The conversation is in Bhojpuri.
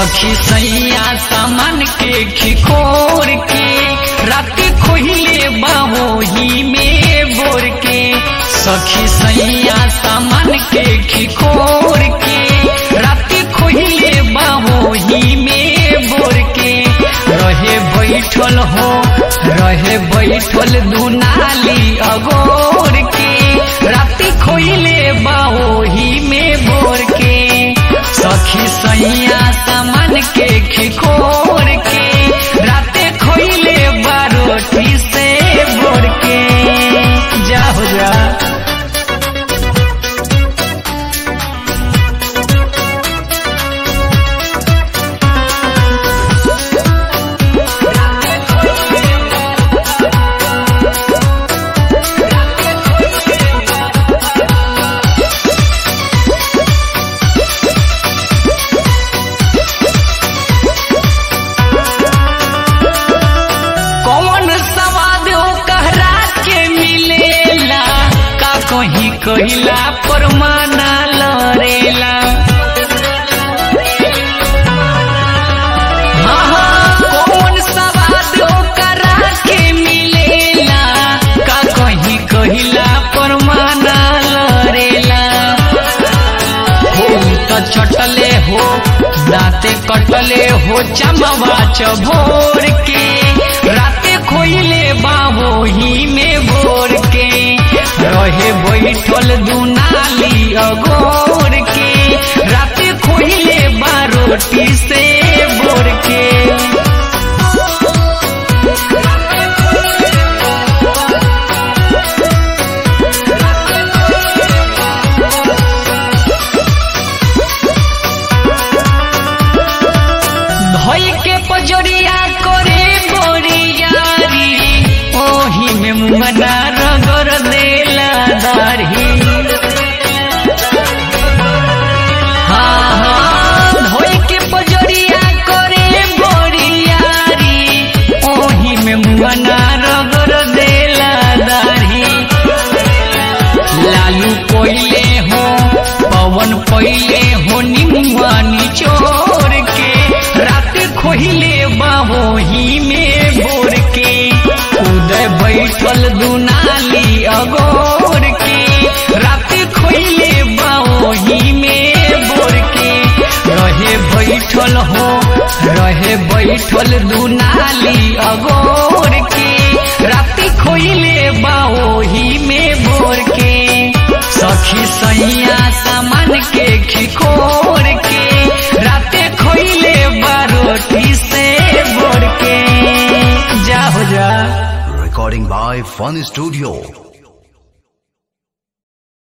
सखी सैया सामान के खिकोर के रात खोहिले बाहोही में बोर के सखी सैया सामान के खिकोर के रात खोहिले बाहोही में बोर के रहे बैठल हो रहे बैठल दुनाली अगोर के रात खोहिले बाहोही में बोर के सखी सैया सामान के खिकोर के राते खोइले बारोटी से बोर के जा हो जा कौन सवाद कहरा के मिलेला का कहीं कहिला परमाना लरेला हाँ, हाँ, कौन सवाद कहरा के मिलेला का कहीं कहिला परमाना लरेला हो त चटले हो दाते कटले हो चमवा चभोर के राते खोइले बाहोही में भोर के रहे बैठल दुनाली अगोर के राते खोइले बारोटी से बोर के धोई के पजरिया करे बोरियारी ओही में मुमना रगड़ देला दाढ़ी हाँ हाँ धोई के पजरिया करे बोरियारी ओही में मुमना रगड़ देला दाढ़ी लालू कोइले हो पवन पहिले हो निमुआ निचोर के रात खोहिले बाहोही में भोर के उदय बैठल दुनाली अगोर के रात खोहिले बाहोही में भोर के रहे बैठल हो रहे बैठल दुनाली अगोर के रात खोइले बाहोही में भोर के सखी सैया सामान के खिकोर के राते खोइले बारोटी से बोर के जा हो जा Recording by Fun Studio.